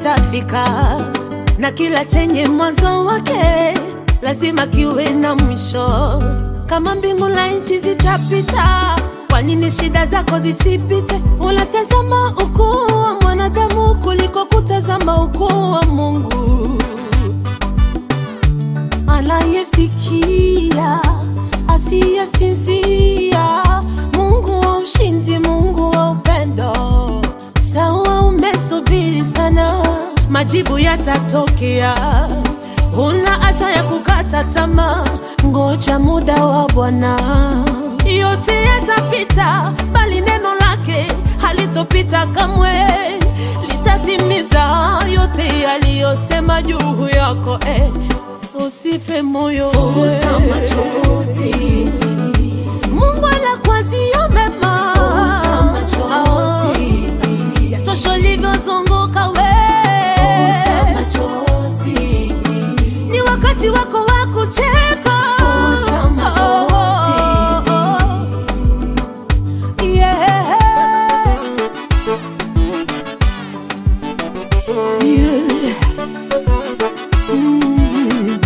kitafika, na kila chenye mwanzo wake lazima kiwe na mwisho. Kama mbingu na nchi zitapita, kwa nini shida zako zisipite? Unatazama ukuu wa mwanadamu kuliko kutazama ukuu wa Mungu anayesikia asiyesinzia, Mungu wa ushindi, Mungu wa upendo. Sawa, umesubiri sana, majibu yatatokea. Huna haja ya kukata tamaa, ngoja muda wa Bwana. Yote yatapita, bali neno lake halitopita kamwe, litatimiza yote yaliyosema juu yako eh. Usife moyo, Futa machozi. Mungu anakuazia mema. Futa machozi. Yatosha ulivyozunguka we, Futa machozi. ni wakati wako wa kucheka. Futa machozi. Yeah. Yeah. Mm.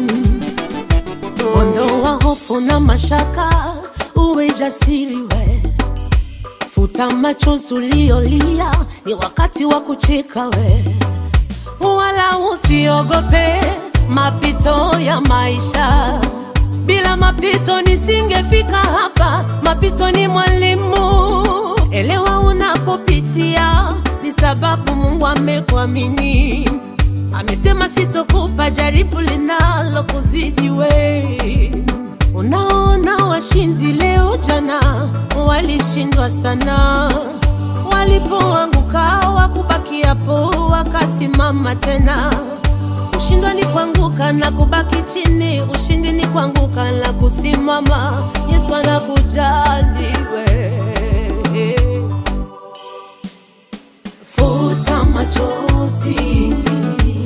Ondoa hofu na mashaka, uwe jasiri we. Futa machozi uliolia, ni wakati wa kucheka we. Wala usiogope mapito ya maisha. Bila mapito nisingefika hapa. Mapito ni mwalimu, elewa unapopitia, ni sababu Mungu amekuamini. Amesema sitokupa jaribu linalo kuzidi we. Unaona washindi leo, jana walishindwa sana, walipoanguka wakubaki hapo, wakasimama tena. Kushindwa ni kuanguka na kubaki chini, ushindi ni kuanguka na kusimama. Yesu anakujali we. Futa machozi.